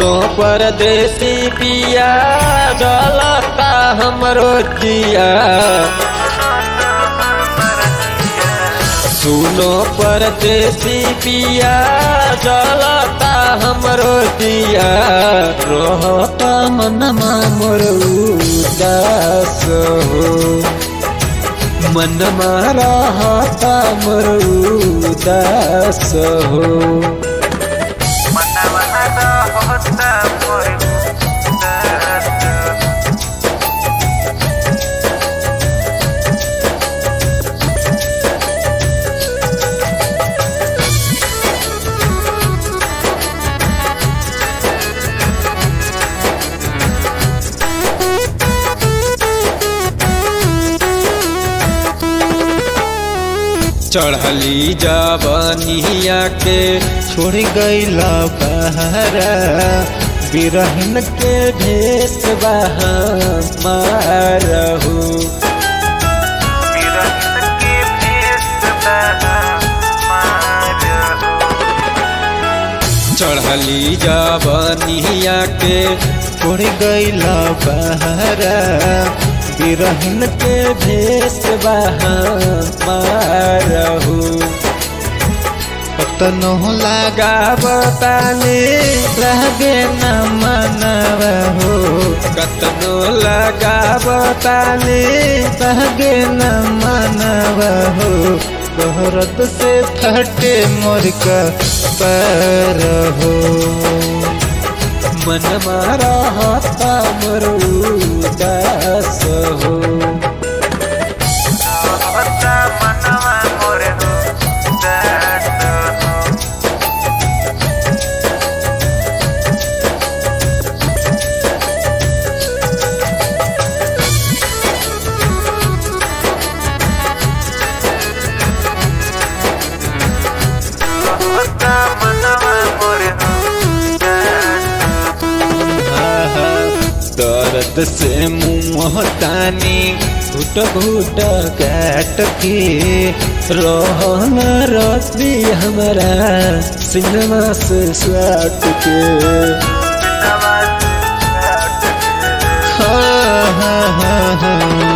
सुनो परदेसी पिया जलता हमरो जिया सुनो परदेसी पिया जलता हमरो दिया रहता मनमा मोर उदास हो मनमा रहता मोर उदास हो चढ़ली जवनिया के छोड़ गईला बहरा बिरहन के भेष मारहू चढ़ली जवनिया के छोड़ गईला बहरा बिरहन के भेष मारहू कतनो लगाव ताले लगे न मनव हो कतनो लगाव ताले लगे न मनव हो गहरत से फटे मोर का पैर हो मन मारा हाथा मरू दास हो दर्द से मुँह तानी घुट घुट काट के रोहन रसी हमारा सिनेमा से साट के हाँ हाँ हाँ हाँ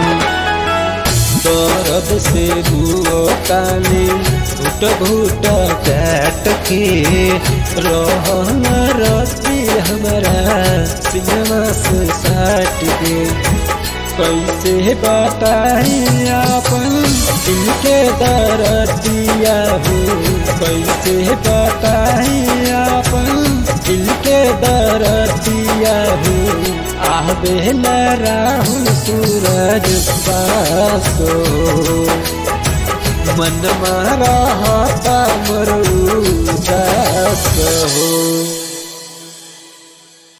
दर्द से मुँह तानी घुट घुट काट के रोहन रसी हमारा सिनेमा से साट के कैसे बताई अपन इनके दरदिया हो कैसे बताई अपन इनके दरदिया हो आबे राहुल सूरज पासो मन मारा मरू दास हो